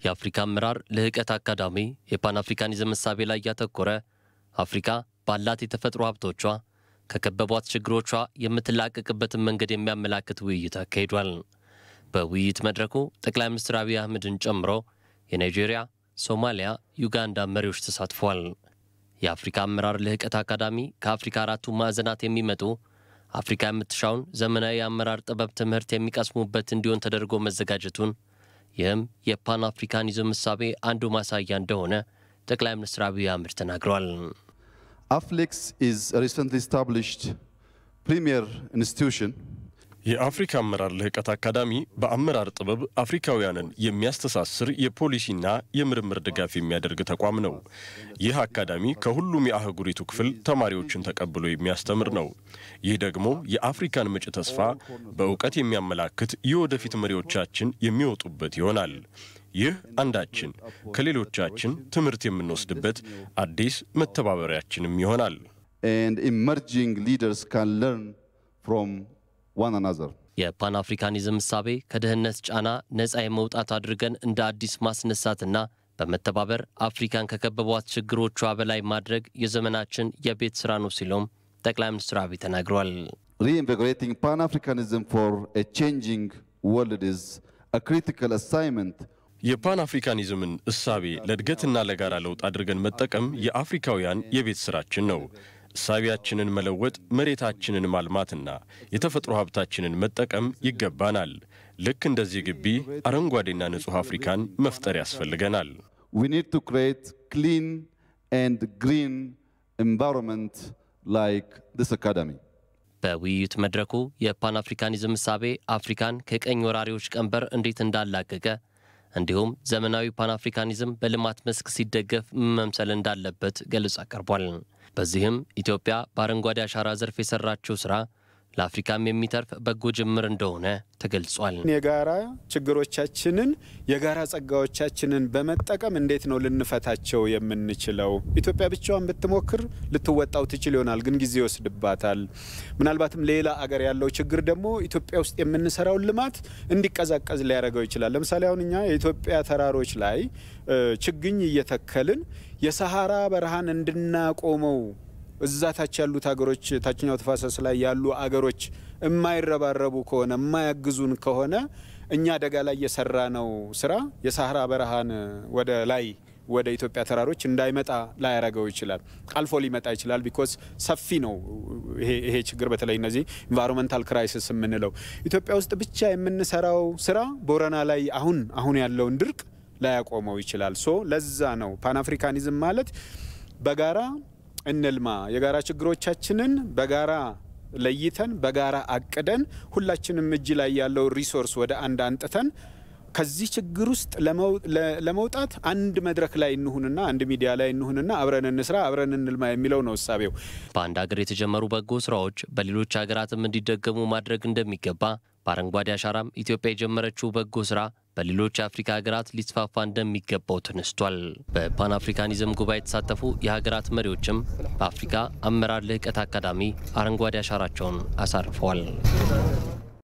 የአፍሪካ አመራር ልህቀት አካዳሚ የፓን አፍሪካኒዝም እሳቤ ላይ ያተኮረ አፍሪካ ባላት የተፈጥሮ ሀብቶቿ ከከበቧት ችግሮቿ የምትላቀቅበትን መንገድ የሚያመላክት ውይይት አካሂዷል። በውይይት መድረኩ ጠቅላይ ሚኒስትር አብይ አህመድን ጨምሮ የናይጄሪያ፣ ሶማሊያ፣ ዩጋንዳ መሪዎች ተሳትፏል። የአፍሪካ አመራር ልህቀት አካዳሚ ከአፍሪካ አራቱ ማዕዘናት የሚመጡ አፍሪካ የምትሻውን ዘመናዊ የአመራር ጥበብ ትምህርት የሚቀስሙበት እንዲሆን ተደርጎ መዘጋጀቱን ይህም የፓን አፍሪካኒዝም እሳቤ አንዱ ማሳያ እንደሆነ ጠቅላይ ሚኒስትር አብይ አህመድ ተናግረዋል። AFLEX is a recently established premier institution የአፍሪካ አመራር ልህቀት አካዳሚ በአመራር ጥበብ አፍሪካውያንን የሚያስተሳስር የፖሊሲና የምርምር ድጋፍ የሚያደርግ ተቋም ነው። ይህ አካዳሚ ከሁሉም የአህጉሪቱ ክፍል ተማሪዎችን ተቀብሎ የሚያስተምር ነው። ይህ ደግሞ የአፍሪካን መጪ ተስፋ በእውቀት የሚያመላክት የወደፊት መሪዎቻችን የሚወጡበት ይሆናል። ይህ አንዳችን ከሌሎቻችን ትምህርት የምንወስድበት አዲስ መተባበሪያችንም ይሆናል። and emerging leaders can learn from one another. የፓን አፍሪካኒዝም እሳቤ ከድህነት ጫና ነፃ የመውጣት አድርገን እንደ አዲስ ማስነሳትና በመተባበር አፍሪካን ከከበቧት ችግሮቿ በላይ ማድረግ የዘመናችን የቤት ስራ ነው ሲሉም ጠቅላይ ሚኒስትር አብይ ተናግረዋል። Reinvigorating Pan Africanism for a changing world is a critical assignment የፓን አፍሪካኒዝምን እሳቤ ለእድገትና ለጋራ ለውጥ አድርገን መጠቀም የአፍሪካውያን የቤት ስራችን ነው። እሳቤያችንን መለወጥ፣ መሬታችንን ማልማትና የተፈጥሮ ሀብታችንን መጠቀም ይገባናል። ልክ እንደዚህ ግቢ አረንጓዴና ንጹሕ አፍሪካን መፍጠር ያስፈልገናል። we need to create clean and green environment like this academy. በውይይት መድረኩ የፓን አፍሪካኒዝም እሳቤ አፍሪካን ከቀኝ ወራሪዎች ቀንበር እንዴት እንዳላቀቀ እንዲሁም ዘመናዊ ፓን አፍሪካኒዝም በልማት መስክ ሲደገፍ ምን መምሰል እንዳለበት ገለጻ ቀርቧል። በዚህም ኢትዮጵያ በአረንጓዴ አሻራ ዘርፍ የሰራችው ስራ ለአፍሪካም የሚተርፍ በጎ ጅምር እንደሆነ ተገልጿል። የጋራ ችግሮቻችንን የጋራ ጸጋዎቻችንን በመጠቀም እንዴት ነው ልንፈታቸው የምንችለው? ኢትዮጵያ ብቻዋን ብትሞክር ልትወጣው ትችል ይሆናል፣ ግን ጊዜ ይወስድባታል። ምናልባትም ሌላ አገር ያለው ችግር ደግሞ ኢትዮጵያ ውስጥ የምንሰራውን ልማት እንዲቀዛቀዝ ሊያደርገው ይችላል። ለምሳሌ አሁን እኛ የኢትዮጵያ ተራሮች ላይ ችግኝ እየተከልን የሰሃራ በረሃን እንድናቆመው እዛ ታች ያሉት ሀገሮች ታችኛው ተፋሰስ ላይ ያሉ አገሮች የማይረባረቡ ከሆነ የማያግዙን ከሆነ እኛ አደጋ ላይ የሰራ ነው ስራ የሳህራ በረሃን ወደ ላይ ወደ ኢትዮጵያ ተራሮች እንዳይመጣ ላያረገው ይችላል። አልፎ ሊመጣ ይችላል። ቢኮዝ ሰፊ ነው ይሄ ችግር። በተለይ እነዚህ ኢንቫይሮንመንታል ክራይሲስ የምንለው ኢትዮጵያ ውስጥ ብቻ የምንሰራው ስራ ቦረና ላይ አሁን አሁን ያለውን ድርቅ ላያቆመው ይችላል። ሶ ለዛ ነው ፓን አፍሪካኒዝም ማለት በጋራ እንልማ፣ የጋራ ችግሮቻችንን በጋራ ለይተን በጋራ አቅደን ሁላችንም እጅ ላይ ያለው ሪሶርስ ወደ አንድ አንጥተን ከዚህ ችግር ውስጥ ለመውጣት አንድ መድረክ ላይ እንሁንና አንድ ሚዲያ ላይ እንሁንና አብረን እንስራ፣ አብረን እንልማ የሚለው ነው እሳቤው። በአንድ ሀገር የተጀመሩ በጎ ስራዎች በሌሎች ሀገራትም እንዲደገሙ ማድረግ እንደሚገባ በአረንጓዴ አሻራም ኢትዮጵያ የጀመረችው በጎ ስራ በሌሎች የአፍሪካ ሀገራት ሊስፋፋ እንደሚገባው ተነስቷል። በፓን አፍሪካኒዝም ጉባኤ የተሳተፉ የሀገራት መሪዎችም በአፍሪካ አመራር ልህቀት አካዳሚ አረንጓዴ አሻራቸውን አሳርፈዋል።